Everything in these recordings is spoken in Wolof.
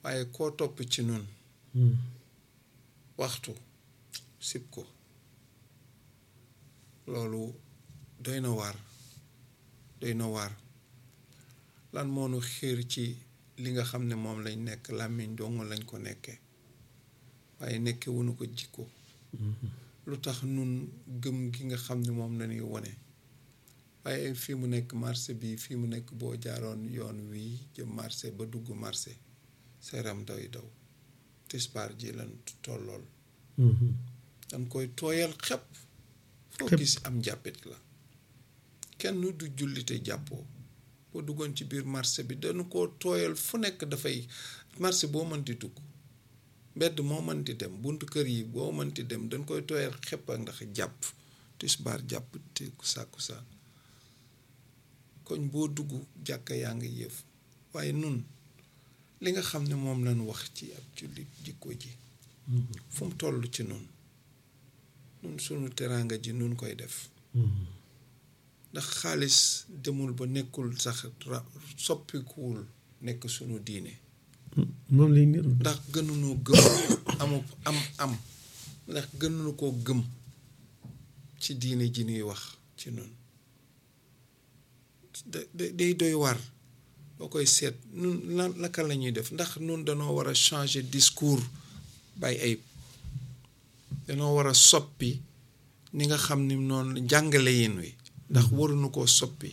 waaye koo topp ci nun waxtu sib ko loolu doy na waar doy na waar lan moo nu xiir ci li nga xam ne moom lañ nekk làmmiñ dong lañ ko nekkee waaye nekke wunu ko jikko lu tax nun gëm gi nga xam ne moom lañuy wone waaye fii mu nekk marché bi fii mu nekk boo jaaroon yoon wii jëm marché ba dugg marché seeram day daw tisbaar ji lan tollool dañ koy tooyal xepp foo gis am jàppit la kenn du jullite jàppoo boo duggoon ci biir marché bi dañu ko tooyal fu nekk dafay marché boo mënti dugg mbedd moo mënti dem buntu kër yi boo mënti dem dañ koy tooyal xepp ak ndax jàpp tisbaar jàpp te sàkkusaan koñ boo dugg jàkka yaa ngi yëf waaye nun li nga xam ne moom lañu wax ci ab jullit jikko ji fu mu toll ci nun nun sunu teraanga ji nun koy def ndax xaalis demul ba nekkul sax soppikuwul nekk sunu diine moom lay niru ndax gënuñoo gëm amu am am ndax gënuñu koo gëm ci diine ji ñuy wax ci nun day doy war boo koy seet nun la naka la ñuy def ndax nun danoo war a changer discours bay ay danoo war a soppi ni nga xam ni noonu jàngale yin wi ndax waruñu koo soppi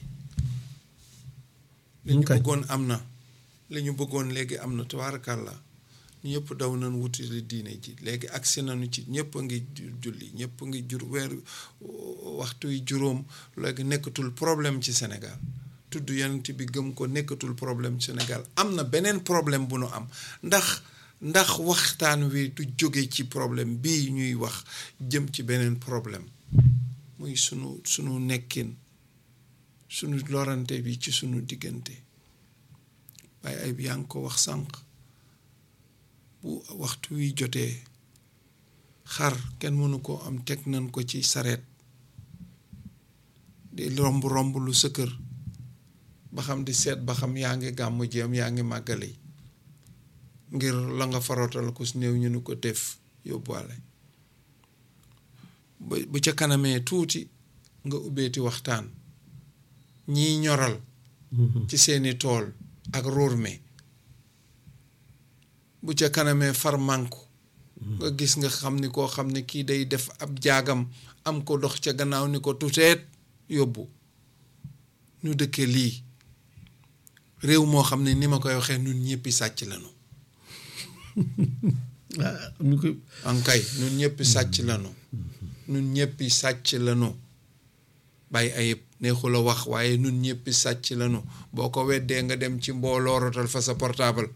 li ñu bëggoon am na li ñu bëggoon léegi am na tabaarakàlla ñëpp daw nañ wuti li diine ji léegi agsi nañu ci ñëpp a ngi julli ñëpp a ngi jur weer waxtu yi juróom léegi nekkatul problème ci Sénégal tudd yonent bi gëm ko nekkatul problème ci Sénégal am na beneen problème bu nu am ndax ndax waxtaan wi du jóge ci problème bii ñuy wax jëm ci beneen problème muy sunu sunu nekkin sunu lorante bi ci sunu diggante waaye ay yaa ngi ko wax sànq bu waxtu wi jotee xar kenn mënu ko am teg nañ ko ci sareet di romb romb lu sa kër ba xam di seet ba xam yaa ngi gàmmu jéem yaa ngi màggali ngir la nga farotal ko su néew ñu nu ko def yóbbuwaale ba bu ca kanamee tuuti nga ubbeeti waxtaan ñiy ñoral ci seeni tool ak ruur mi bu ca kanamee far mànku nga gis nga xam ni koo xam ne kii day def ab jaagam am ko dox ca gannaaw ni ko tuteet yóbbu ñu dëkke lii réew moo xam ne ni ma koy waxee nun ñëppi sàcc lañu ankay nun ñëppi sàcc lañu nun ñëppi sàcc lañu bàyyi ayib neexul a wax waaye nun ñëppi sàcc lañu boo ko weddee nga dem ci mbooloo rotal fa sa portable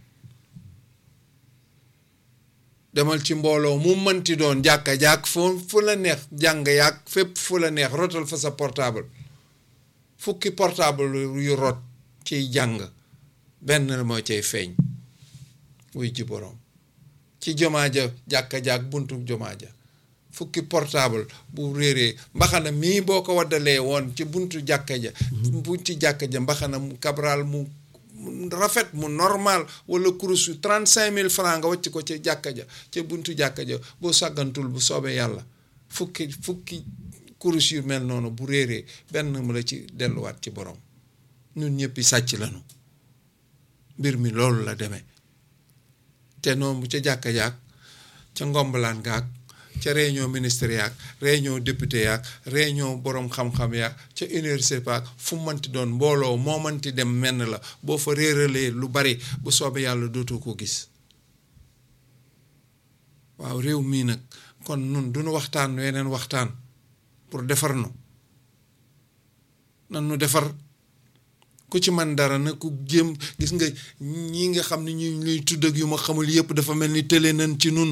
demal ci mbooloo mu mënti doon jàkka jàkk fu fu la neex jàng yàgg fépp fu la neex rotal fa sa portable fukki portable yu rot ciy jàng benn moo cay feeñ wuy ji boroom ci jomaa ja jàkka jàkk buntu jomaa ja fukki portable bu réeree mbaxana mii boo ko waddalee woon ci buntu jàkka ja bunti jàkka ja mbaxana mu kabral mu rafet mu normal wala kurus yu trente cinq mille francs nga wàcc ko ci jàkka ja ca buntu jàkka ja boo sàggantul bu soobee yàlla fukki fukki kurus yu mel noonu bu réeree benn mu la ci delluwaat ci borom ñun ñëpp sàcc lañu mbir mi loolu la demee te noonu bu ca jàkka jaak ca ngombalaan gaak ca réunion ministre yaak réunion député yaak réunion borom xam-xam yaak ca université paak fu mënti doon mbooloo moo mënti dem menn la boo fa réeralee lu bari bu soobee yàlla dootoo ko gis waaw réew mii nag kon nun duñu waxtaan weneen waxtaan pour defar nu nan nu defar ku ci man dara na ku jéem gis nga ñi nga xam ne ñu ñuy tudd ak yu ma xamul yépp dafa mel ni tële nañ ci nun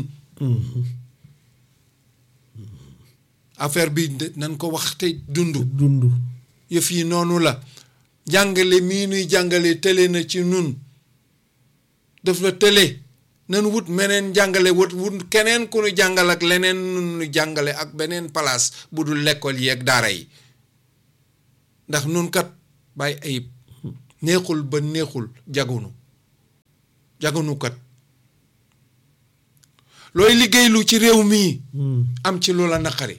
affaire bi nañ ko wax te dund dund yëf yi noonu la jàngale mii nuy jàngale tële na ci nun daf la tële nan wut meneen jàngale wut wut keneen ku nu jàngal ak leneen nu jàngale ak beneen place bu dul lekkool yi ak daara yi ndax nun kat bàyyi ayib neexul ba neexul jagunu jaganukat looy liggéeylu ci réew mii am ci lu la naqari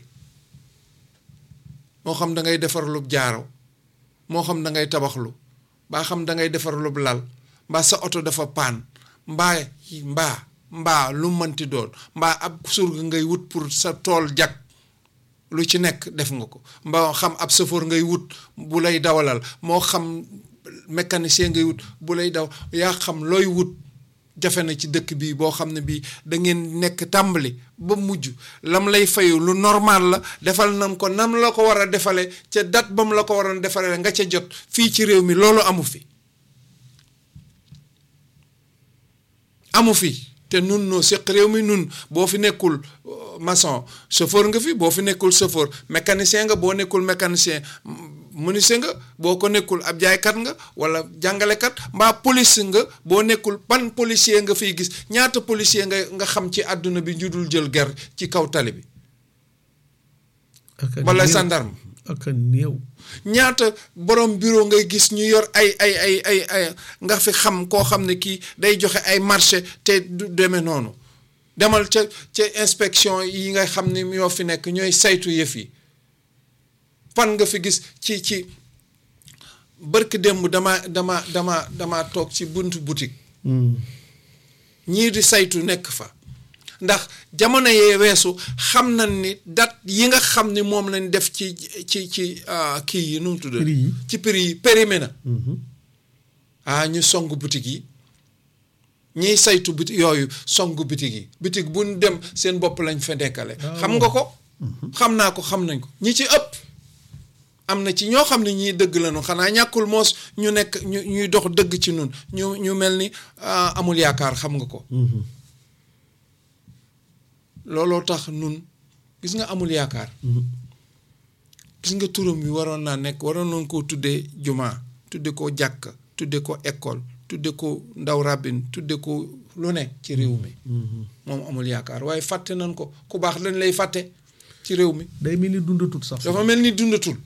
moo xam da ngay defar lu jaaro moo xam da ngay tabaxlu mbaa xam da ngay defar lu lal mbaa sa oto dafa paan mbaa mbaa mbaa lu mënti doon mbaa ab surga ngay wut pour sa tool jag lu ci nekk def nga ko mbaa xam ab safoor ngay wut bu lay dawalal moo xam mécanicien ngay wut bu lay daw yaa xam looy wut jafe na ci dëkk bii boo xam ne bii da ngeen nekk tàmbali ba mujj lam lay fayu lu normal la defal nam ko nam la ko war a defale ca date ba mu la ko waroon defale nga ca jot fii ci réew mi loolu amu fi amu fi te nun noo séq réew mi nun boo fi nekkul maçon chauffeur nga fi boo fi nekkul chauffeur mécanicien nga boo nekkul mécanicien menuisier nga boo ko nekkul ab jaaykat nga wala jàngalekat mbaa police nga boo nekkul ban policier nga fiy gis ñaata policier nga nga xam ci àdduna bi ñu dul jël ger ci kaw tali bi wala gendarme ak a néew ñaata borom bureau ngay gis ñu yor ay ay ay ay ay nga fi xam koo xam ne kii day joxe ay marché te du demee noonu demal ca ca inspection yi nga xam ne ñoo fi nekk ñooy saytu yëf yi fan nga fi gis ci ci bërk démb dama dama dama dama toog ci buntu boutique ñii di saytu nekk fa ndax jamono yee weesu xam nañ ni date yi nga xam ni moom lañ def ci ci ci kii yi nu mu tudd ci prix yi périmé na ah ñu song boutique yi ñiy saytu boutique yooyu song boutique yi boutique bu ñu dem seen bopp lañ fa nekkale xam nga ko xam naa ko xam nañ ko ñi ci ëpp am na ci ñoo xam ne ñii dëgg lañu xanaa ñàkkul moos ñu nekk ñu ñuy dox dëgg ci nun ñu ñu mel ni amul yaakaar xam nga ko looloo tax nun gis nga amul yaakaar gis nga turam bi waroon naa nekk waroon nañ koo tuddee jumaa tudde ko jàkk tudde ko école tudde ko ndaw rabin tudde ko lu ne ci réew mi moom amul yaakaar waaye fàtte nañ ko ku baax dañ lay fàtte ci réew mi day mel ni dundatul sax dafa mel ni dundatul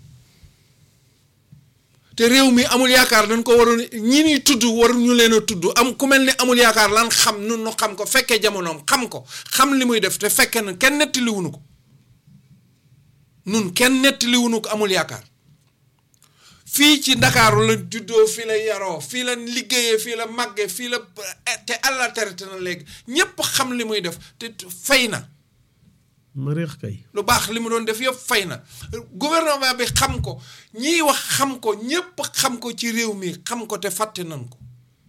te réew mi amul yaakaar dañ ko waroon ñi ñuy tudd waruñu leen a tudd am ku mel ni amul yaakaar lan xam nun nu xam ko fekkee jamonoom xam ko xam li muy def te fekkee na kenn nettaliwunu ko nun kenn nettaliwunu ko amul yaakaar fii ci ndakaaru la juddoo fii la yaroo fii la liggéeyee fii la màggee fii la te àlla terete na léegi ñépp xam li muy def te fay na ma réex kay lu baax li mu doon def yëpp fay na gouvernement bi xam ko ñiy wax xam ko ñépp xam ko ci réew mi xam ko te fàtte nañ ko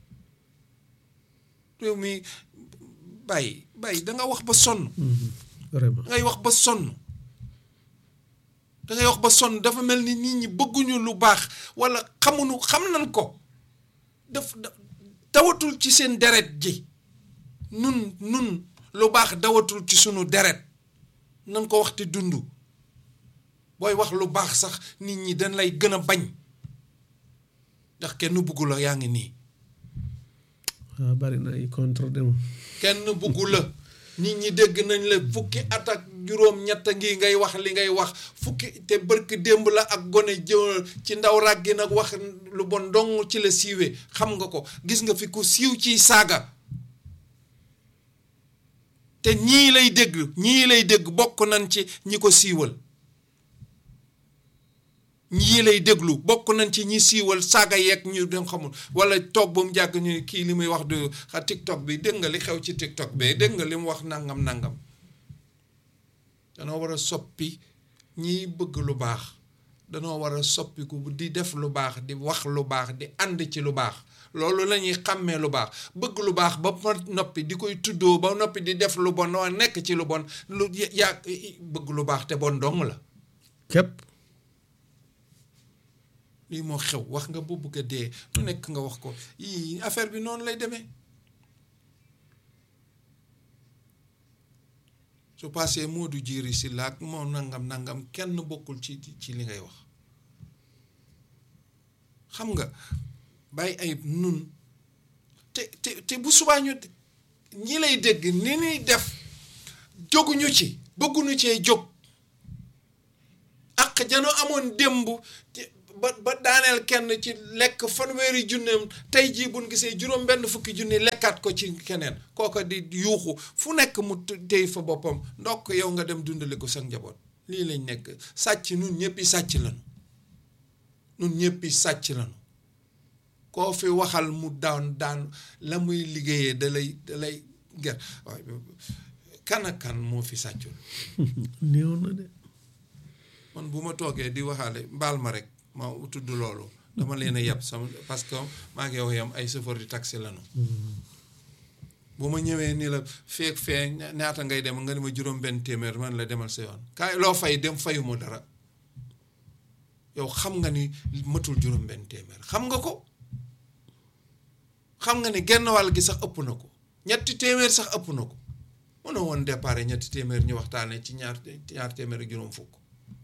réew mi bàyyi bàyyi da nga wax ba sonn vraiment dangay wax ba sonn dangay wax ba sonn dafa mel ni nit ñi bëgguñu lu baax walla xamuñu xam nañ ko daf dawatul ci seen deret ji nun nun lu baax dawatul ci sunu deret nan ko wax te dund booy wax lu baax sax nit ñi dañ lay gën a bañ ndax kenn buggu la yaa ngi nii waaw bari na ay contre dem kenn buggu la nit ñi dégg nañ la fukki at ak juróom ñett ngi ngay wax li ngay wax fukki te bërk démb la ak gone jëw ci ndaw ràggi nag wax lu bon dong ci la siiwee xam nga ko gis nga fi ku siiw ciy saaga te ñii lay dégg ñii lay dégg bokk nañ ci ñi ko siiwal ñii lay déglu bokk nañ ci ñi siiwal saaga yeeg ñu dem xamul wala toog ba mu jàgg ñu kii li muy wax du xa TikTok bi dégg nga li xew ci TikTok bi dégg nga li mu wax nangam nangam danoo war a soppi ñiy bëgg lu baax danoo war a soppiku di def lu baax di wax lu baax di ànd ci lu baax loolu la ñuy xàmmee lu baax bëgg lu baax ba noppi di koy tuddoo ba noppi di def lu bon nekk ci lu bon lu yaa bëgg lu baax te bon dong la képp lii moo xew wax nga bu bëgg a dee lu nekk nga wax ko yii affaire bi noonu lay demee su passé moo du jiiri si laag moo nangam nangam kenn bokkul ci ci li ngay wax xam nga bàyyi ay nun te te te bu subaa ñu ñi lay dégg ni ñuy def jóguñu ci bëgguñu cee jóg ak janoo amoon démb ba ba daaneel kenn ci lekk fanweeri junneem tey jii buñ gisee juróom benn fukki junni lekkaat ko ci keneen kooka di yuuxu fu nekk mu téy fa boppam ndokk yow nga dem dundali ko sa njaboot lii lañ nekk sàcc nun ñëppi sàcc lañu nun ñëppi sàcc lañu koo fi waxal mu daan daan la muy liggéeyee da lay da lay ger waaye kan ak kan moo fi sàccul néew na de man bu ma toogee di waxaale mbaal ma rek ma tudd loolu dama leen a yab sama parce que maa ngi yow yam ay chauffeur di taxi lañu bu ma ñëwee ni la feek fee ñaata ngay dem nga ne ma juróom benn téeméer man la demal sa yoon kaay loo fay dem fayuma dara yow xam nga ni matul juróom benn téeméer xam nga ko xam nga ni genn wàll gi sax ëpp na ko ñetti téeméer sax ëpp na ko mën na woon départ ñetti téeméer ñu waxtaanee ci ñaar ñaar téeméer ak juróom fukk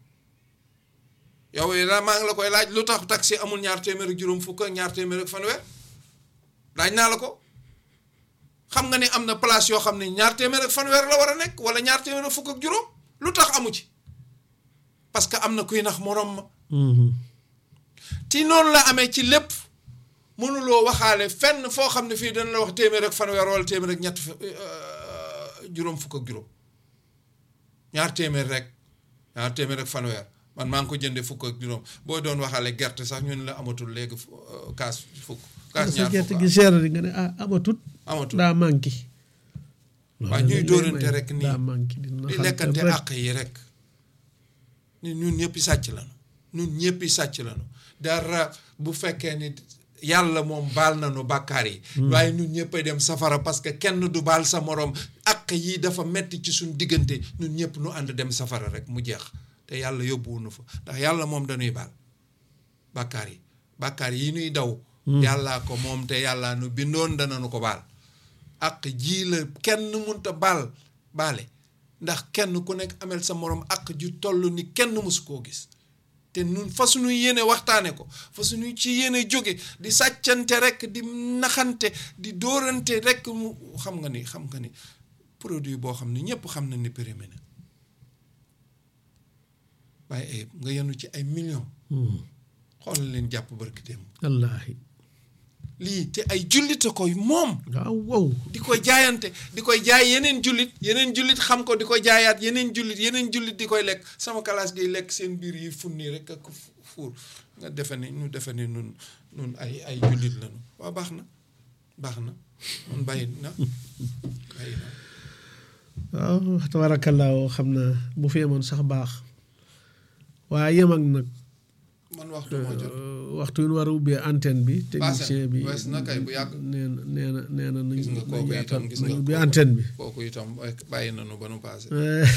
yow yi maa ngi la koy laaj lu tax taxi amul ñaar téeméer ak juróom fukk ak ñaar téeméer ak fanweer laaj naa la ko xam nga ni am na place yoo xam ne ñaar téeméer ak fanweer la war a nekk wala ñaar téeméer ak fukk ak juróom lu tax amu ci parce que am na kuy nax moroom ma ti noonu la amee ci lépp mënuloo waxaale fenn foo xam ne fii dana la wax téeméer ak fanweer wala téeméer ak ñett juróom fukk ak juróom ñaar téeméer rek ñaar téeméer ak fanweer man maa ngi ko jëndee fukk ak juróom boo doon waxaale gerte sax ñu ne la amatul léegi kaas fukk kaas sa ñaar gerte fukk gi cher di nga ne ah amatut amatul daa manqué waaw ñuy dóorante rek nii daa manqué di di naxante lekkante rek. àq yi rek ni ñun ñëppi sàcc lañu ñun ñëppi sàcc lañu dara bu fekkee ni yàlla moom baal nañu bàkkaar yi waaye ñun ñëppay dem safara parce que kenn du baal sa moroom àq yi dafa metti ci suñ diggante ñun ñëpp nu ànd dem safara rek mu jeex te yàlla yóbbuwunu fa ndax yàlla moom dañuy baal bàkkaar yi bàkkaar yi nuy daw yàllaa ko moom te yàllaa nu bindoon danañu ko baal àq jii la kenn munta baal baale ndax kenn ku nekk amel sa moroom àq ju toll ni kenn mësu koo gis te nun fa suñu yéene waxtaane ko fa suñu ci yéene jóge di sàccante rek di naxante di dóorante rek mu xam nga ni xam nga ni produit boo xam ne ñëpp xam na ni périmé na waaye ay nga yenu ci ay millions Hmm. xoolal leen jàpp barki démb wallaahi lii te ay jullite koy moom waaw wow di koy jaayante di koy jaay yeneen jullit yeneen jullit xam ko di ko jaayaat yeneen jullit yeneen jullit di koy lekk sama kalaas gi lekk seen biir yi funni rek ak fu- fuur nga defe ni ñu defe ni nun nun ay ay jullit lañu waaw baax na baax na mun bàyyi na bàyyi na waaw tabaarakallaahu xam naa bu fi yemoon sax baax waaye yem ak nag man waxtu moo jot euh, waxtu wi ñu war a ubbee antenne bi technicien bi wees na kay bu yàgg. nee na nee na nee na nañ gis nga kooku nañ itam yaatal gis nañ nga ubbi kooku- antenne bi kooku itam bàyyi nañu ba nu paase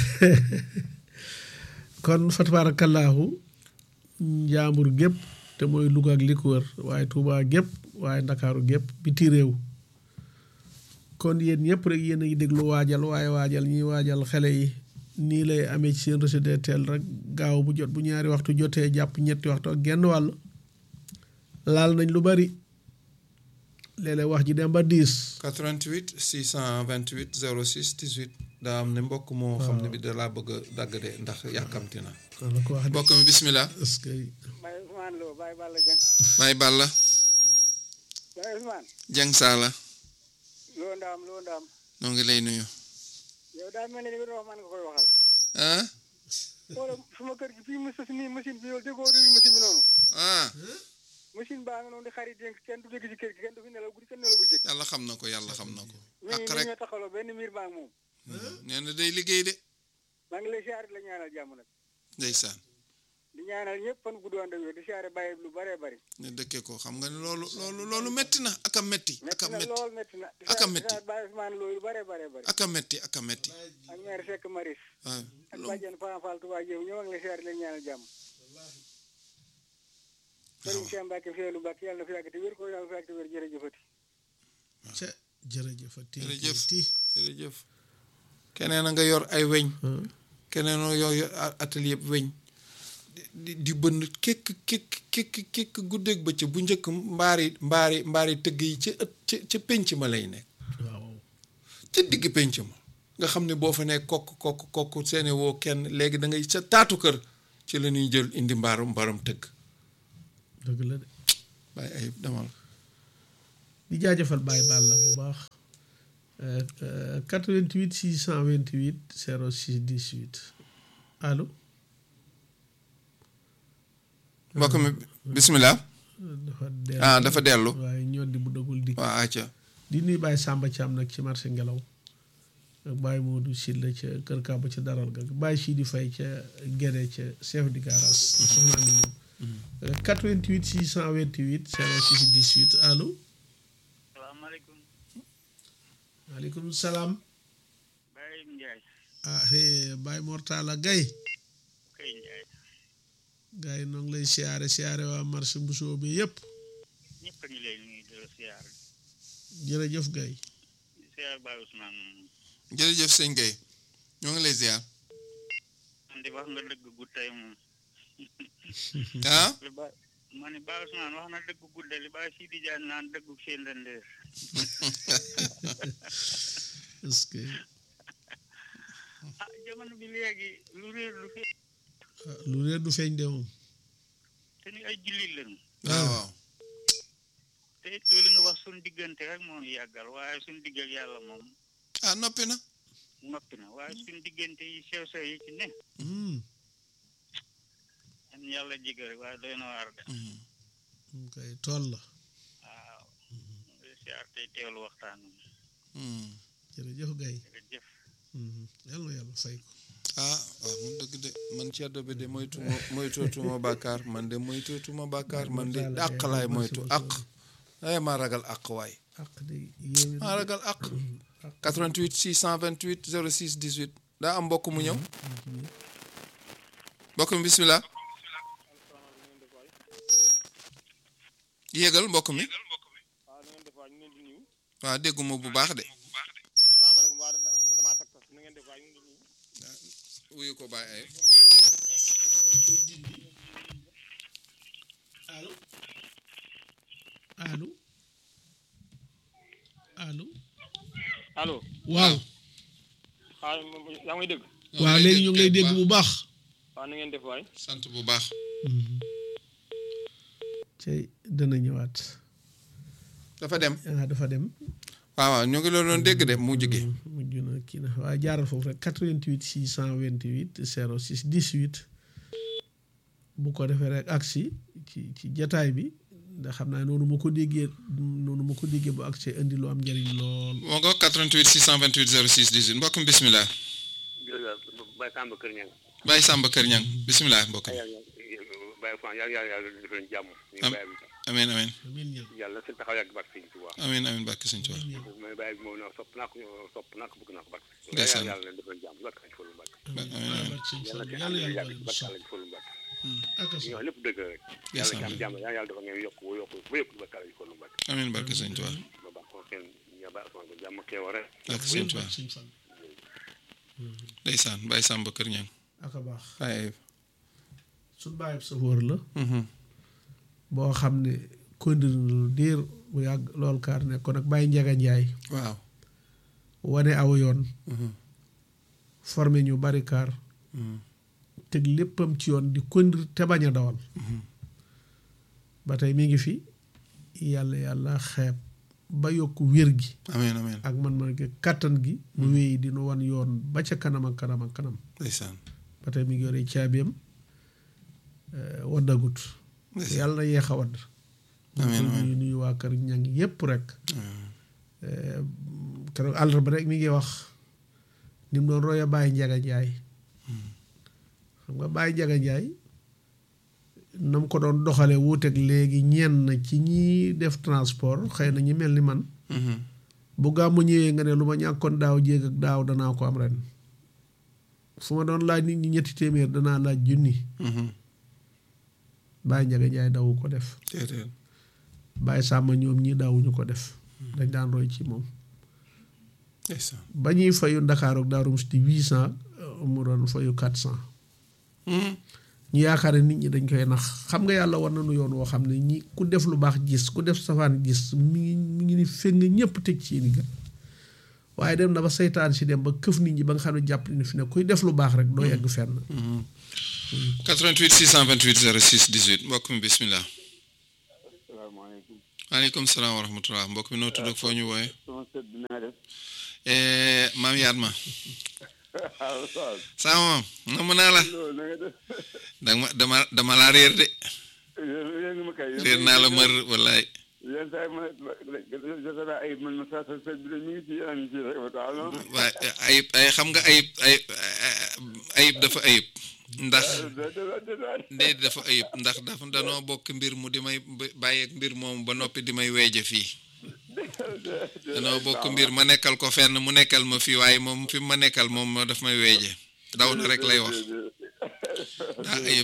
kon fa tabaarakallaahu njaambur gépp te mooy Louga ak li ko wër waaye Touba gépp waaye Ndakaaru gépp biti réew kon yéen ñëpp rek yéen a ngi déglu waajal waaye waajal ñiy waajal xale yi nii lay amee ci seen reçu des teel rek gaaw bu jot bu ñaari waxtu jotee jàpp ñetti waxtu ak genn wàll laal nañ lu bari léeg-léeg wax ji dem ba diis 88 628 06 18 daa am ne mbokk moo xam ne bi da laa bëgg a dagg de ndax yàkkamti na wala ko wax de mbokk mi bismillah est-ce que Baye Ousmane Lo Baye Balla Dieng Baye Balla Baye Ousmane Dieng Sala loo ndaam loo ndaam noo ngi lay nuyu yow daa mel ni li nga doon wax man nga koy waxal ah wala suma kër gi fii mos nii machine bi yow déggoo réew machine bi noonu ah machine baa nga noonu di xarit dénk kenn du dégg ci kër gi kenn du fi nelaw guddi kenn nelaw bu jëkk yàlla xam na ko yàlla xam na ko mi ak ngi rek nii ñoo taxaloo benn miir baa ngi moom nee na day liggéey de maa ngi lay siyaare di la ñaanal jàmm nag ndeysaan di ñaanal ñëpp fan gudd ànd ak wér di siyaare bàyyi lu bëree bëri ne dëkkee ko xam nga ne loolu loolu loolu metti na ak a metti ak métti a na metti lool métti na di Ak a siyaare- di métti. siyaare Baye Ousmane Lo lu bëree bëree bëri ak a metti ak a metti ak maire Seck Maris waaw ak bàjjen Fane Fall Touba Jéem ñoo ngi lay siyaare di la ñaanal jàmm Sëriñ Cheikh Mbacke Fiyelu Mbacke yàlla na fi yàgg te wér ko yàlla na fi yàgg te wér jërëjëfati ca jërëjëfati jërëjëf jërëjëf keneen a nga yor ay weñ keneen a yor yor atelier yëpp weñ di- di di bënn kékk kékk kékk kékk guddeeg bëccëg bu njëkk mbaari mbaari mbaari tëgg yi ca ëtt ca ca pénc ma lay nekk waaw ca digg pénc ma nga xam ne boo fa nekk kokk kokk kokk seene woo kenn léegi da ngay sa taatu kër ci la ñuy jël indi mbaaru mbaram tëgg dëgg la de bàyyi ayib demal di jaajëfal Baye Balla bu baax Euh, euh, 88 628 06 18 allo mbokk mi bismillah dafa dellu ah dafa dellu waaye ñoddi bu dagul dikk waa acca di nuy Baye Samba Thiam nag ci marché ngelaw ak Baye Modou Sylla ca Kër Kaba ca Daral ga Baye Sidi Faye ca Guédé ca chef du garage soxnaa ni moom 88 628 06 18 allo salaamaaleykum maaleykum salaam Baye Ndiaye ah hey Baye Mortala Gaye kay Ndiaye gars yi noo ngi lay siyaare siyaare waa marché Mbusoo bi yëpp ñëpp a ngi lay nuyu di la siyaar jërëjëf Gaye di siyaar Baye Ousmane jërëjëf sëñ Gueye ñoo ngi lay ziar man di wax nga dëgg gu tey moom ah li ba ma ne Baye Ousmane wax na dëgg gudde li Baye Sidi Diagne naan dëggu seen lendeer est-ce que ah jamono bi léegi lu réer lu fi ah, lu réer du feeñ de moom te ni ay jullit lañu waaw waaw te it loolu nga wax suñ diggante rek moo ñu yàggal waaye suñ digg ak yàlla moom ah noppi na noppi na waaye suñ diggante yi sew sew yi ci ne Hmm, am yàlla jigéen rek waaye doy na waar de moom kay tool la waaw di siyaar tey teewlu waxtaan wi Hmm. jërëjëf Gaye jërëjëf Mhm. yàlla na yàlla fay ko ah waaw mun dëgg de man ceddo bi de moytuma moytootuma bàkkaar man de moytootuma bàkkaar man de àq laay moytu àq ay maa ragal àq waay ak de yéeme maa ragal àq 88 628 06 18 daa am mbokk mu ñëw mbokk mi bismillah yéegal mbokk mi waaw na ngeen def waay ñu ngi leen di nuyu waaw dégguma bu baax de salaamaaleykum waa damaa tag tas na ngeen def waay ñu ngi leen di nuyu wuyu ko bàyyi ay allo allo allo allo waaw waaw yaa ngi may dégg waaw léegi ñu ngi lay dégg bu baax waaw na ngeen def waay sant bu baax cey dana ñëwaat dafa dem ah dafa dem waaw waaw ñu ngi la doon dégg de mu jóge mujj na kii na waaye jaaral foofu rek 88 628 06 18 bu ko defee rek agsi ci ci jataay bi ndax xam naa noonu ma ko déggee noonu ma ko déggee bu agsi indi lu am njëriñ lool moo nga 88 628 06 18 mbokk mi bismillah jërëjëf Baye Samba Kër Ñang Baye Samba Kër Ñang bismillah mbokk mi yàlla Baye Ousmane yàlla yàlla yàlla defal leen jàmm ñu Am- Baye bi amiin amiin amiin ñaan yàlla seen taxaw yàgg barke Sëñ Tuubaa amiin amiin barke sëñ Tuubaa mais Baye bi moom na sopp naa ko sopp naa ko bëgg naa ko barke Ndeysaan. yàlla leen defal jàmm barke Sëñ Fallu Mbàkke amiin amiin yàlla ci yàlla ànd yàlla yàgg barke Sëñ Fallu Mbàkke ak ñu wax lépp dëgg rek yàlla ci am jàmm yàlla yàlla dafa ngeen yokk yokk ba yëpp barke Sëñ Fallu Mbàkke amiin barke sëñ Tuubaa ba baax ko seen ña Baye Ousmane ko jàmm keewa rek barke sëñ Tuubaa ndeysaan Baye Samba Kër Ñang ak a baax Baye suñ bàyyi sa wóor la Mhm. boo xam ne kondir na lu diir bu yàgg lool kaar ne kon nag bàyyi njaga njaay waaw wane aw yoon Mhm. formé ñu bari kaar Mhm. teg léppam ci yoon di kondir te bañ a dawal ba tey mi ngi fi yàlla yàlla xeeb ba yokk wér gi amiin amiin ak man man gi kàttan gi mu wéy di nu wan yoon ba ca kanam ak kanam ak kanam ndeysaan ba tey mi ngi yore caabiam eh, waddagut ndeysaan yàlla na yeex a wadd Amiin, ñu amiin. nuyu nuyu waa kër ñang yépp rek amiin. Eh, keroog àllarba rek mi ngi wax ni mu doon roya Baye Njaga Njaay xam nga Baye Njaga Njaay na mu ko doon doxale wuuteeg léegi ñenn ci ñi def transport xëy na ñi mel ni man Mhm. bu gàmmu ñëwee nga ne lu ma ñàkkoon daaw jéeg ak daaw danaa ko am ren fu ma doon laaj nit ñi ñetti téeméer danaa laaj junni Mhm. Baye Njaga Njaay dawu ko def déedéet Baye Sàmma ñoom ñi daawuñu ko def dañ daan roy ci moom ndeysaan ba ñuy fayu Ndakaaru ak Daaru Musti huit cent mu doon fayu quatre cent Mhm. ñu yaakaar ne nit ñi dañ koy nax xam nga yàlla war nañu yoon woo xam ne ñi ku def lu baax gis ku def safaan gis mi ngi mi ngi ni feng ñëpp teg ci yéen gën waaye dem na ba seytaan si dem ba këf nit ñi ba nga xam ne jàpp ni fi ne kuy def lu baax rek doo yegg fenn. 88 628 06 18 mbokk mi bismillah maaleykum salaam wa rahmatulah mbokk mi noo tudd ak foo ñu wooye sama sët bi naa def maam yaat ma waaw waaw sama maam namm naa la loolu na nga def dama dama dama laa réer de yéen yéen ma kay réer naa la mër wallaay yéen saa yi ma jota naa ayib man ma saa sa sët bi de mi ngi ci yéen a ngi ci rek ba tax non waaye ayib ay xam nga ayib ay ayib dafa ayib ndax ndee dafa ayib ndax dafa danoo bokk mbir mu di may bàyyeeg mbir moomu ba noppi di may weeje fii danoo bokk mbir ma nekkal ko fenn mu nekkal ma fii waaye moom fi ma nekkal moom moo daf may weeje daw na rek lay wax daa ayib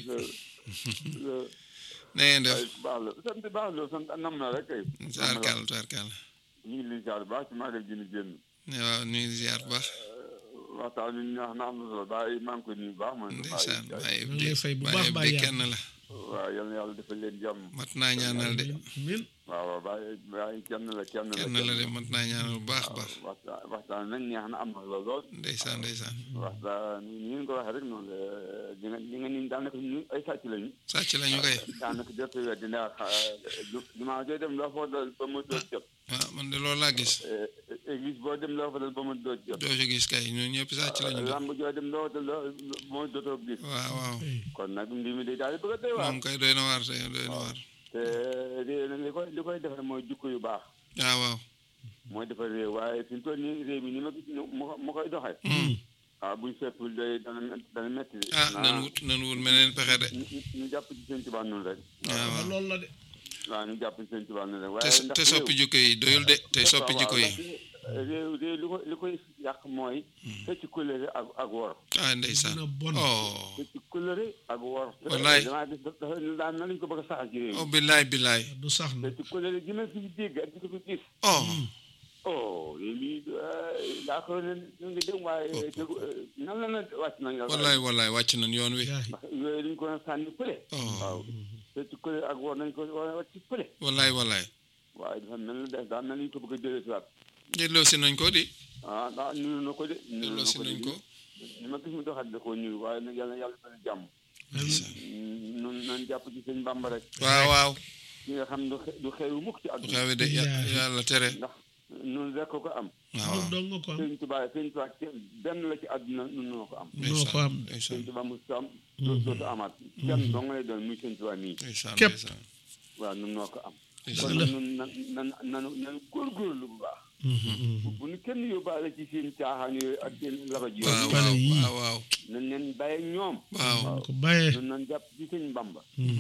na ngeen def baax la sant baax la sant nam na rek kay tubaarkàlla tubaarkàlla ñu ngi lay ziar bu baax ci magal gi ñu génn waaw ñu ngi ziar bu baax waxtaan bi ñu wax na am na solo bàyyi maa ngi koy nuyu bu baax man ndeysaan bàyyi ñu ngi lay fay bu bàyyi baax bi bàyyi kenn la waaw yal na yàlla defal leen jàmm mat naa ñaanal de amiin waaw waaw bàyyi bàyyi kenn la kenn la kenn la de mat naa ñaanal bu baax baax waxtaan waxtaan nañ neex na am na solo lool ndeysaan ndeysaan waxtaan ni ngeen ko waxee rek noonu la di nga di nga ni daanaka ñu ay sàcc lañu sàcc lañu koy daanaka jot a weddi ndax jumaa joo dem loo fa dal ba mu doot jot waaw man de loolu laa gis église boo dem loo fa dal ba mu doot jot doo ci gis kay ñun ñëpp sàcc lañu de lamb joo dem loo fa dal ba mu dootoo gis waaw waaw kon nag mbir mi day daal di bëgg a doy waar moom kay doy na waar tey doy na waar te réew nag li koy li koy defar mooy jukko yu baax waaw waaw mooy defar réew waaye fi mu toll nii réew mi ni ma gis mu mu koy doxee waaw buñ fekkul day dana dana metti de ah nan wut nan wut meneen pexe de ñu ñu jàpp ci seen tubaab noonu rek waaw waaw loolu la de waaw ñu jàpp ci seen tubaab noonu rek te waaye ndax te soppi jikko yi doyul de te soppi jikko yi réew réew li ko li koy yàq mooy fecc couleur ak ak wor ah ndeysaan dina bon oh fecc couleur ak wor Wallaay. damaa gis dafa daan na lañ ko bëgg a saxal ci réew oh billaay billaay du sax na fecc couleur gi ma fi dégg ak di ko fi gis oh oh lii daa ko ne ñu ngi dem waaye tegu nan la na wàcc nañ la wallaay wallaay wàcc nañ yoon wi yaay ndax yooyu dañ ko sànni fële oh waaw fecc couleur ak wor nañ ko war a wàcc fële wallaay wallaay waaye dafa mel ni des daa mel ni ñu ko bëgg a jëlee si waat delloo si nañ ko di ah daa nuru na ko de nuru delloo na si ko de nañ ko ni ma gis mu doxat da koo ñuul waaye nag yàlla yàlla dana jàmm nun nan jàpp ci sëñ Bàmba rek waaw waaw ki nga xam du xe- du xewu mukk ci bu àdduna xewee de ya- Billaay. yàlla tere ndax nun rek ko ko am waaw loolu waaw dong nga ko am sëñ Tuubaa sëñ Tuubaa kenn benn la ci àdduna nun noo ko am noo ko am sëñ ndeysaan Tuubaa mu am doo dootu amaat kenn dong lay doon muy sëñ Tuubaa nii ndeysaan Képp. ndeysaan waaw nun noo ko am kon ndeysaan la. nun nan nan nan nan góorgóorlu bu baax bu bu nu kenn yóbbaale ci seen caaxaan yooyu ak seen labaj waaw yooyu Pale waaw yii. waaw waaw nan leen bàyyi ak ñoom waaw ko bàyyee nun nan jàpp ci sëñ Bàmba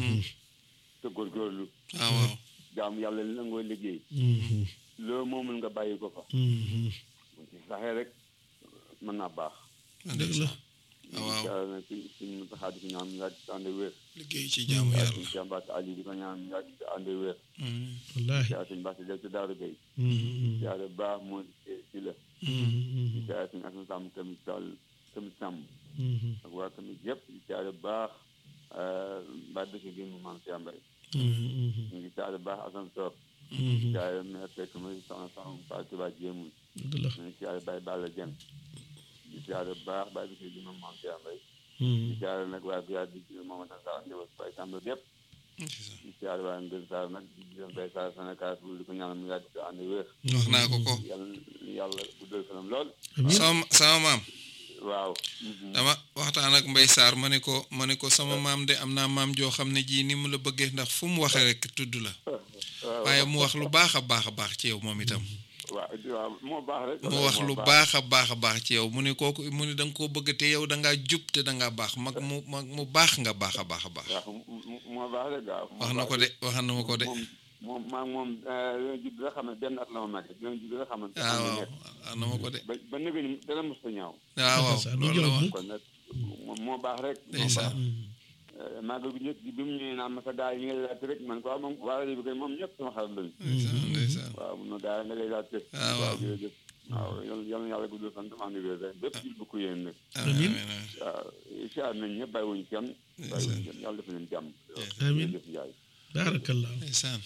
te góorgóorlu waaw waaw jaamu yàlla li nangoo liggéey loo moomul nga bàyyi ko fa bu ci saxee rek mën naa baax dëgg la waaw yàlla na ci suñ taxaa di ko ñaan nga ci ànd wér liggéey ci jaamu yàlla suñ jàmbaat Ali di ko ñaan nga ci ànd wér wallaahi yaa suñ baax del ci daaru gay yaare baax moo ci la yaa suñ asan sàmm tamit sall tamit sàmm ak waa tamit yëpp yaare baax mbaa dëkk gi mu maam si ambay ñu ngi yaare baax asan soor yaare meer fekk muy soxna soxna Fatou Touba jéemul dëgg la ñu ngi siyaare Baye Balla Dieng di siyaare bu baax Baye bi si di moom maam Cheikh Mbaye di siyaare nag waa Biar di si moom nag saa ñëw Baye Samba yëpp di siyaare waa Ngër Sarr nag di leen Baye Sarr Sénégal di ko ñaanal mu yàgg di ànd wér wax naa ko ko yàlla yàlla guddal fanam lool amiin sama sama maam waaw dama waxtaan ak Mbay Sarr ma ne ko ma ne ko sama maam de am naa maam joo xam ne jii ni mu la bëggee ndax fu mu waxee rek tudd la waaye mu wax lu baax a baax a baax ci yow moom itam waaw waaw moo baax rek mu wax lu baax a baax a baax ci yow mu ne kooku mu ne da nga koo bëgg te yow da ngaa jub te da ngaa baax mag mu mag mu baax nga baax a baax a baax waaw moo baax rek waaw wax na ko de wax na ma ko de moom moom maa moom leen judd nga xam ne benn at la ma mag leen judd nga xam ne waaw waaw wax na ma ko de ba ba nëgë ni dara mos ta ñaaw waaw waaw Ndeysaan, lu loolu la jël wax bu- kon nag moom moo baax rek moo ndeysaan baax màggal gu njëkk gi bi mu ñëwee naan ma sa daal yi nga lay laajte rek man ko waaw moom waa rajo bi kay moom ñëpp sama xarit lañu ndeysaan ndeysaan waaw mun na daal nga lay laajte waaw waaw jërëjëf waaw yal yal na yàlla guddal fan dama ànd wér rek bépp jil bu ko yéen nag amiin waaw siyaar nañ ñëpp bàyyi wuñ kenn bàyyi wuñ kenn yàlla def leen jàmm Amiin. jërëjëf Njaay baarakallaahu ndeysaan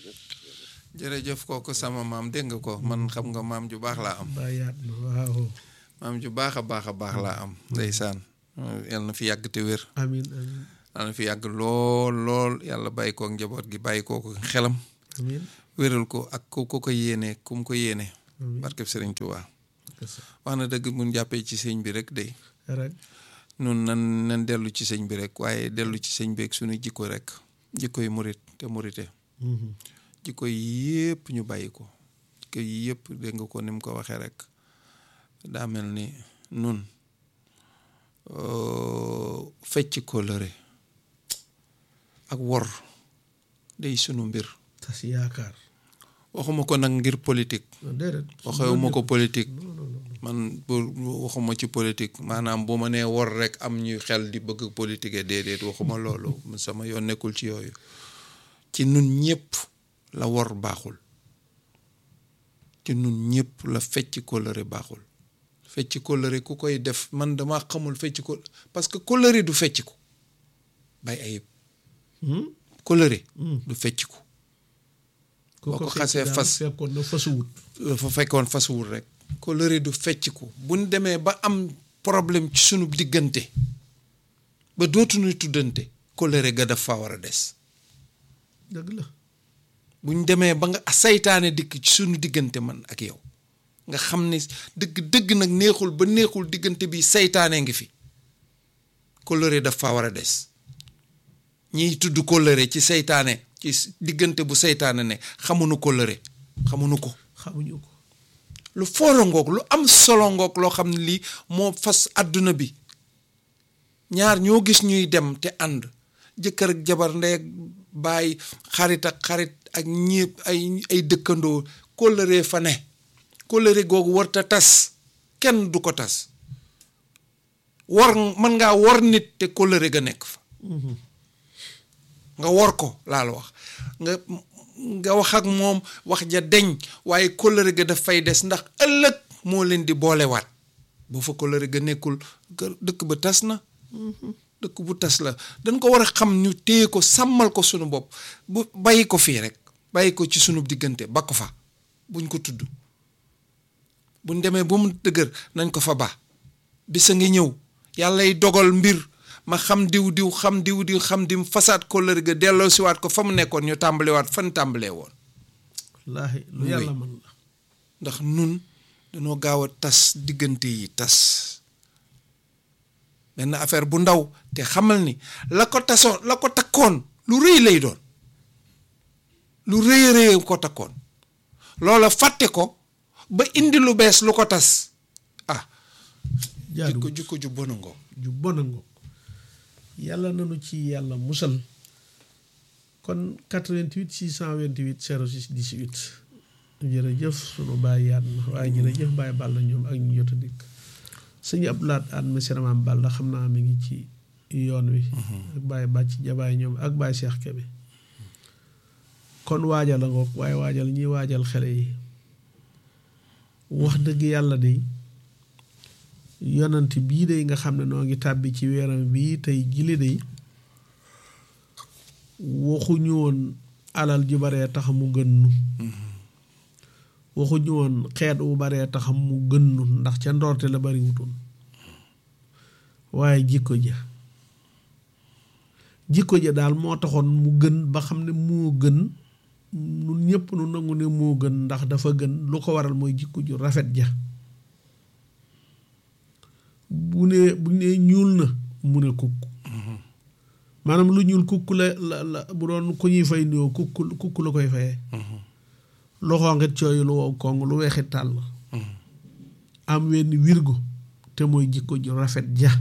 jërëjëf kooku sama maam dégg nga ko man xam nga maam ju baax laa am bàyyaat na waaw maam ju baax a baax a baax laa am ndeysaan yal na fi yàgg te wér amiin amiin yal na fi yàgg lool lool yàlla bàyyi kook njaboot gi bàyyi kook xelam amiin wéral ko ak ku ko ko yéene ku mu ko yéene barkeb Sëriñ Tuubaa wax na dëgg mun jàppee ci sëñ bi rek day rek nun nan nan dellu ci sëñ bi rek waaye dellu ci sëñ bi ak suñu jikko rek jikko yi murit te murite jikko yi yëpp ñu bàyyi ko jikko yi yëpp dégg nga ko ni mu ko waxee rek daa mel ni nun fecc kóllëre ak wor day sunu mbir tas yaakaar waxuma ko nag ngir politique déedéet waxewuma ko politique man bu waxuma ci politique maanaam bu ma nee wor rek am ñuy xel di bëgg politique déedéet waxuma loolu sama yoon nekkul ci yooyu ci nun ñëpp la wor baaxul ci nun ñëpp la fecc kóllëre baaxul fecc kóllëre ku koy def man dama xamul fecc ko parce que kóllëre du fecc ko bay ayib kóllëre du fecc ko boo ko xasee fas fekkoon na fasuwut fa fekkoon fasuwul rek kóllëre du fecc ko buñ demee ba am problème ci sunu diggante ba dootuñu tuddante kóllëre ga daf fa war a des dëgg la buñ demee ba nga saytaane dikk ci sunu diggante man ak yow nga xam ne dëgg dëgg nag neexul ba neexul diggante bi saytaane ngi fi kóllëre daf fa war a des ñiy tudd kóllëre ci saytaane ci diggante bu saytaane ne xamuñu kóllëre xamuñu ko xamuñu ko lu foora ngoog lu am solo ngoog loo xam ne lii moo fas àdduna bi ñaar ñoo gis ñuy dem te ànd jëkkër ak jabar ndey ak baay xarit ak xarit ak ñépp ay ay dëkkandoo kóllëre fa ne kóllëre googu warta tas kenn du ko tas war mën ngaa war nit te kóllëre ga nekk fa nga war ko laa la wax nga nga wax ak moom wax ja deñ waaye kóllëre ga daf fay des ndax ëllëg moo leen di boolewaat boo fa kóllëre ga nekkul dëkk ba tas na dëkk bu tas la dañ ko war a xam ñu téye ko sàmmal ko sunu bopp bu bàyyi ko fii rek bàyyi ko ci sunu diggante ba ko fa buñ ko tudd buñ demee ba mu dëgër nañ ko fa ba bisa ngi ñëw yàllay dogal mbir ma xam diw diw xam diw diw xam dim fasaat kóllëre ga delloo siwaat ko fa mu nekkoon ñu tàmbaliwaat fan tàmbalee woon wallaahi lu yàlla mën la ndax nun dañoo gaaw a tas diggante yi tas benn affaire bu ndaw te xamal ni la ko tasoon la ko takkoon lu rëy lay doon lu rëy a rëy ko takkoon loola fàtte ko ba indi lu bees lu ko tas ah jikko jikko ju bona ngoo ju bona ngoo yàlla nanu ci yàlla musal kon 88 628 06 18 jërëjëf sunu bàyyi yaat na waaye jërëjëf bàyyi bàll ñoom ak ñu jot a dikk sëñ Abdoulaat aan monsieur Maam Balla xam naa mi ngi ci yoon wi ak bàyyi bàcc jabaay ñoom ak bàyyi Seex Kebe kon waajal a ngoog waaye waajal ñiy waajal xale yi wax dëgg yàlla de yonant bii de nga xam ne noo ngi tàbbi ci weeram bii tey jili de waxuñu woon alal ju baree tax mu gën nu waxuñu woon xeet wu baree tax mu gën nu ndax ca ndoorte la bari wutoon waaye jikko ja jikko ja daal moo taxoon mu gën ba xam ne moo gën nun ñëpp nu nangu ne moo gën ndax dafa gën lu ko waral mooy jikko ju rafet ja bu ne bu ne ñuul na mu ne kukk maanaam lu ñuul kukk la la la bu doon ku ñuy fay nuyoo kukk kukk la koy fayee lu xonqit cooyu lu wow kong lu weexit tàll am wenn wirgo te mooy jikko ju rafet ja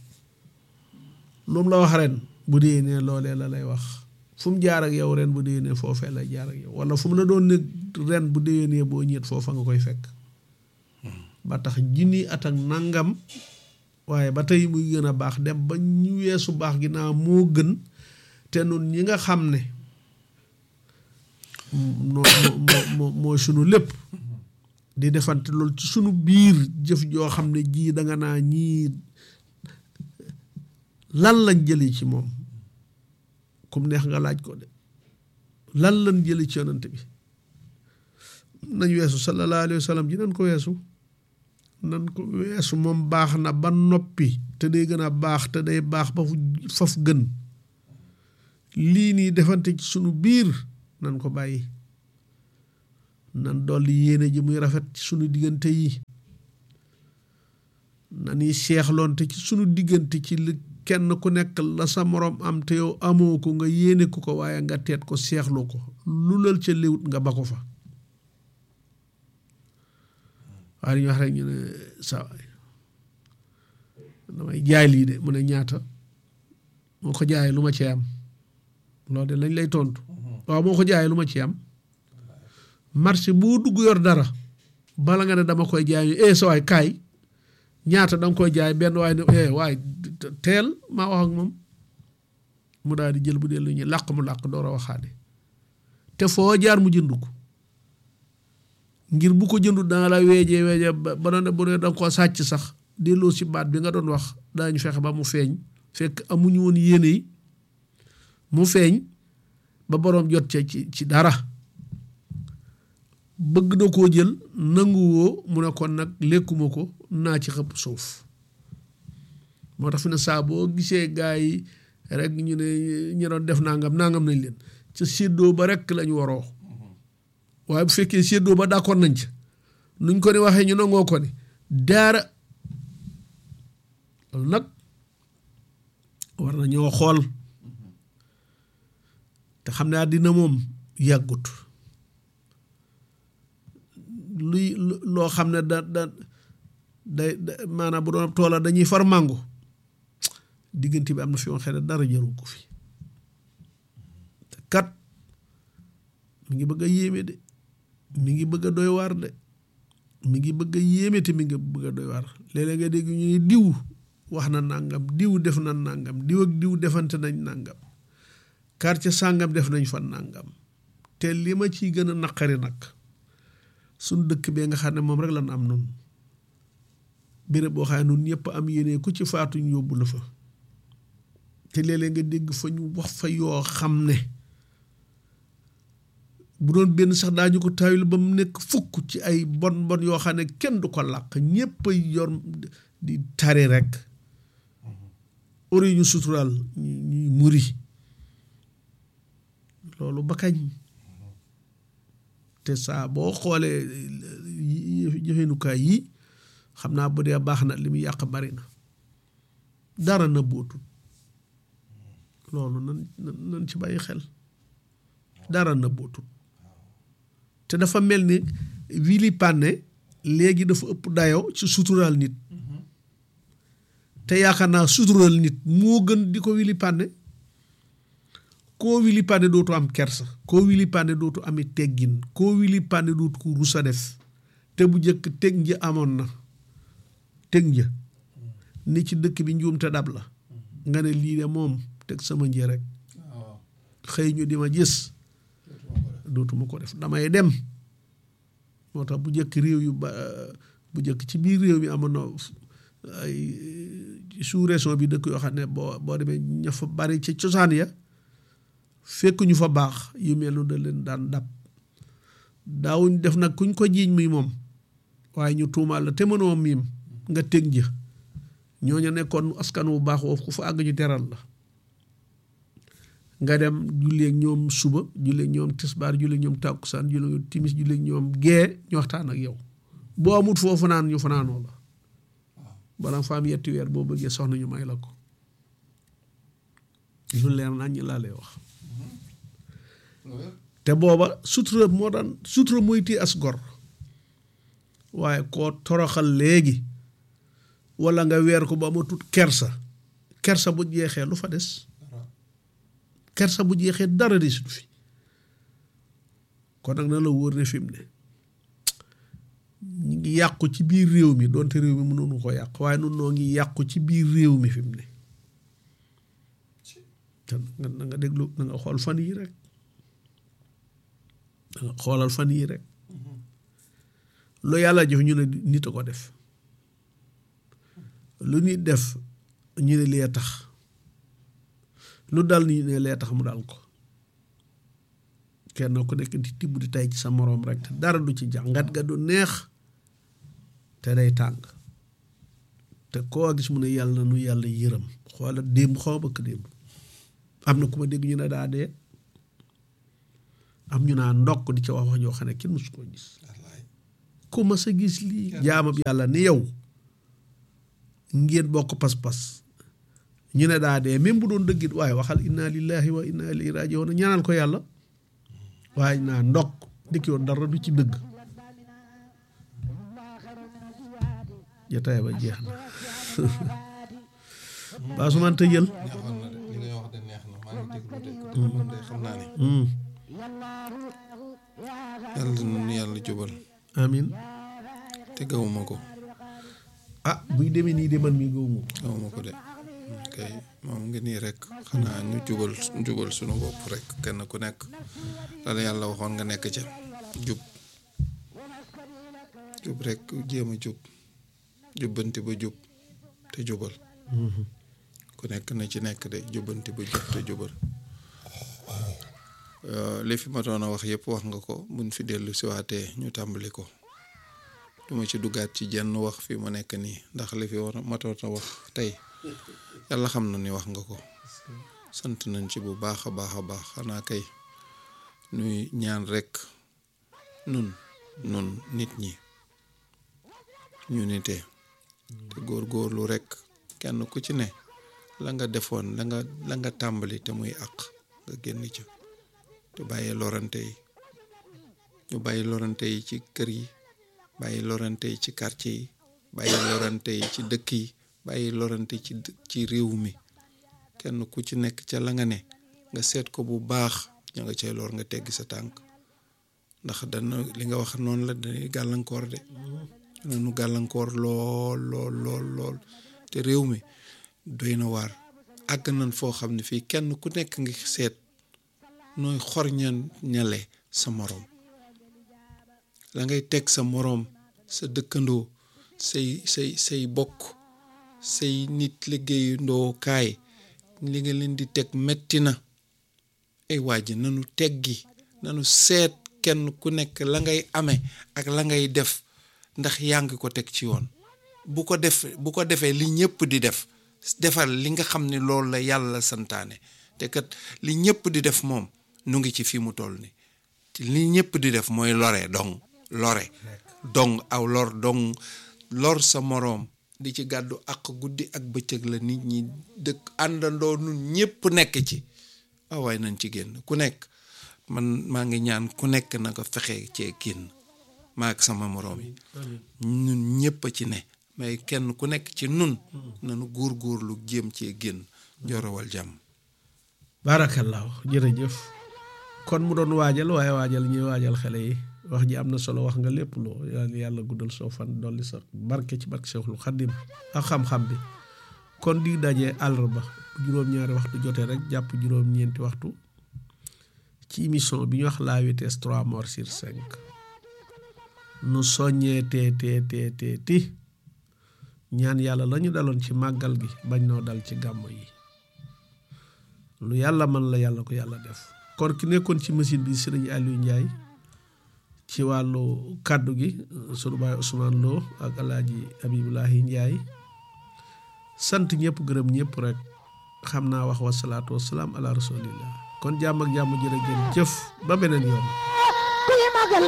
lu mu la wax ren bu dee ne loolee la lay wax fu mu jaar ak yow ren bu dee ne foofee lay jaar ak yow wala fu mu la doon ne ren bu dee ne boo ñeet foofa nga koy fekk ba tax junni at ak nangam waaye ba tey muy gën a baax dem ba ñu weesu baax gi naa moo gën te nun ñi nga xam ne moo moo mooy sunu lépp di defante loolu ci sunu biir jëf joo xam ne jii danga naa ñii lan lañ jëli ci moom kum neex nga laaj ko de lan lañ jëli ci yonante bi nañ weesu sallallahu alayhi wa sallam ji nañ ko weesu nan ko weesu moom baax na ba noppi te day gën a baax te day baax ba fu faf gën lii nii defante ci sunu biir nan ko bàyyi nan dolli yéene ji muy rafet ci sunu diggante yi nani seexloonte ci sunu diggante ci li kenn ku nekk la sa moroom am te yow amoo ko nga yéene ko ko waaye nga teet ko seexlu ko lu lal ca léwut nga ba ko fa waaye dañuy wax rek ñu ne sa damay jaay lii de mu ne ñaata moo ko jaayee lu ma ci am loolu de lañ lay tontu waaw moo ko jaayee lu ma ci am marché boo dugg yor dara bala nga ne dama koy jaay eh sa waay kaay ñaata danga koy jaay benn waay ne eh waay teel maa wax ak moom mu daal di jël bu dee lu ñuy làq mu làq door a waxaane te foo jaar mu jënd ko ngir bu ko jëndut danga la weejee weejee ba ba doon bu ne danga ko sàcc sax delloo si baat bi nga doon wax daañu fexe ba mu feeñ fekk amuñu woon yéene yi mu feeñ ba boroom jot ca ci ci dara bëgg na koo jël nanguwoo mu ne kon nag lekkuma ko naa ci xëpp suuf moo tax fi ne saa boo gisee gaa yi rek ñu ne ñu doon def nangam nangam nañ leen ca séddoo ba rek lañ waroo waaye bu fekkee séddoo ba d'accord nañ ca nuñ ko ni waxee ñu nangoo ko ni daara loolu nag war na ñoo xool te xam ne àddina moom yàggut luy loo xam ne da da day maanaam bu doon toola dañuy far màngo diggante bi am na fi woon xëy na dara jaru ko fi te kat mi ngi bëgg a yéeme de mi ngi bëgg a doy waar de mi ngi bëgg a yéeme te mi ngi bëgg a doy waar léeg-léeg nga dégg ñu ne diw wax na nangam diw def na nangam diw ak diw defante nañ nangam quartier sàngam def nañ fa nangam te li ma ciy gën a naqari nag suñ dëkk bee nga xam ne moom rek lan am noonu béréb boo xam ne nun ñëpp am yéene ku ci faatu ñu yóbbu la fa te léeg-léeg nga dégg fa ñu wax fa yoo xam ne bu doon benn sax daañu ko taawil ba mu nekk fukk ci ay bon bon yoo xam ne kenn du ko làq ñëpp a yor di tari rek ori ñu suturaal ñuy muri loolu ba kañ te saa boo xoolee jëfenukaay yi xam naa bu dee baax na li mu yàq bari na dara na bootul loolu nan nan ci bàyyi xel dara na bootul te dafa mel ni wili pànne léegi dafa ëpp dayoo ci suturaal nit te yaakaar naa suturaal nit moo gën di ko wili pànne koo wili pànne dootu am kersa koo wili pànne dootu ami teggin koo wili pànne dootu ko rusa def te bu njëkk teg nji amoon na teg nja ni ci dëkk bi njuum te dab la nga ne lii de moom teg sama nji rek xëy ñu di ma gis dootuma ko def damay dem moo tax bu njëkk réew yu ba bu njëkk ci biir réew mi amoon na ay sous région bi dëkk yoo xam ne boo boo demee ña fa bari ci cosaan ya fekk ñu fa baax yu mel noonu da leen daan dab daawuñ def nag kuñ ko jiiñ muy moom waaye ñu tuumaal la te mënoo miim nga teg ja ñooñu nekkoon askan wu baax woofu ku fa àgg ñu teral la nga dem julleeg ñoom suba julleeg ñoom tisbaar julleeg ñoom tàkkusaan julleeg ñoom timis julleeg ñoom gee ñu waxtaan ak yow boo amut foo fanaan ñu fanaanoo la bala fa am yetti weer boo bëggee soxna ñu may la ko lu leer nañ ñi laa lay wax te booba sutura moo daan sutura mooy téye as gor waaye koo toroxal léegi walla nga weer ko ba ma tut kersa kersa bu jeexee lu fa des kersa bu jeexee dara desut fi kon nag na la wóor ne fi mu ne ñu ngi yàqu ci biir réew mi doonte réew mi mënoonu ko yàq waaye nun noo ngi yàqu ci biir réew mi fi mu ne te na nga déglu na nga xool fan yi rek da nga xoolal fan yi rek lu yàlla jëf ñu ne nit a ko def lu nit def ñu ne lee tax lu dal ni ne lee tax mu dal ko kenn ku nekk di tibb di tay ci sa moroom rek te dara du ci jàngat ga du neex te day tàng te koo gis mu ne yàlla na nu yàlla yërëm xoola démb xaw bëkk démb am na ku ma dégg ñu ne daa dee am ñu naa ndokk di ca wax wax joo xam ne kenn mësu koo gis wallaay ku mas a gis lii jaamab yàlla ni yow ngeen bokk pas-pas ñu ne daa dee même bu doon dëggit waaye waxal inna lillahi wa inna ilayhi rajiun ñaanal ko yàlla waaye naa ndokk ndikk yoon dara du ci dëgg jotaay ba jeex na baa su man tëjal neexoon na de li ngay wax de neex na maa ngi déglu de te man de xam naa ne Hmm, yàlla nu yàlla jubal amin te gawuma ko ah buy demee nii de man mii gëwuma ko gawuma ko de kay moom ngi nii rek xanaa ñu jubal jubal sunu bopp rek kenn ku nekk dala yàlla waxoon nga nekk ca jub jub rek jéem a jub jubbanti ba jub te jubal ku nekk na ci nekk de jubbanti ba jub te jubal Euh, li fi ma doon a wax yëpp wax nga ko buñ fi dellu siwaatee ñu tàmbali ko duma ci duggaat ci jenn wax fi mu nekk nii ndax li fi war a matoon a wax tey yàlla xam na ni wax nga ko sant nañ ci bu baax a baax a baax xanaa kay nuy ñaan rekk nun nun nit ñi ñu nitee te góor-góorlu rekk kenn ku ci ne la nga defoon la nga la nga tàmbali te muy àq nga génn ca te bàyyi lorante yi ñu bàyyi lorante yi ci kër yi bàyyi lorante yi ci quartier yi bàyyi lorante yi ci dëkk yi bàyyi lorante ci dë- ci réew mi kenn ku ci nekk ca la nga ne nga seet ko bu baax ña nga cay lor nga teggi sa tànk ndax dana li nga wax noonu la dañuy gàllankoor de danañu gàllankoor lool lool lool lool te réew mi doy na waar àgg nañ foo xam ne fii kenn ku nekk ngi seet nooy xorñan ñale sa moroom la ngay teg sa moroom sa dëkkandoo say say say bokk say nit liggéeyandoo kaay li nga leen di teg metti na ay waa ji nanu teggi nanu seet kenn ku nekk la ngay amee ak la ngay def ndax yaa ngi ko teg ci yoon bu ko def bu ko defee li ñëpp di def defal li nga xam ne loolu la yàlla santaane te kat li ñëpp di def moom nu ngi ci fi mu toll ni te li ñëpp di def mooy lore dong lore dong aw lor dong lor sa moroom di ci gàddu ak guddi ak bëccëg la nit ñi dëkk àndandoo nun ñëpp nekk ci ah waaye nañ ci génn ku nekk man maa ngi ñaan ku nekk na ko fexe cee génn maa ak sama moroom yi ñun ñëpp a ci ne mais kenn ku nekk ci nun nanu góor-góorlu jéem cee génn jorowal jàmm baarakallaahu jërëjëf kon mu doon waajal waaye waajal ñuy waajal xale yi wax ji am na solo wax nga lépp loo yàlla yàlla guddal soo fan dolli sa barke ci barke Seexul Xaddim ak xam-xam bi kon di daje àllarba bu juróom-ñaari waxtu jotee rek jàpp juróom-ñeenti waxtu ci émission bi ñu wax la vitesse 3 morts sur 5 nu soññee tee tee tee tee ti ñaan yàlla la ñu daloon ci màggal gi bañ noo dal ci gàmmo yi lu yàlla man la yàlla ko yàlla def kon ki nekkoon ci machine bi sëriñ Aliou Ndiaye ci wàllu kàddu gi sunu baay Ousmane Lo ak alaaji Abibulahi Ndiaye sant ñëpp gërëm ñëpp rek xam naa wax wasalaatu wasalaam ala rasulillah kon jàmm ak jàmm jërë ngeen jëf ba beneen yoon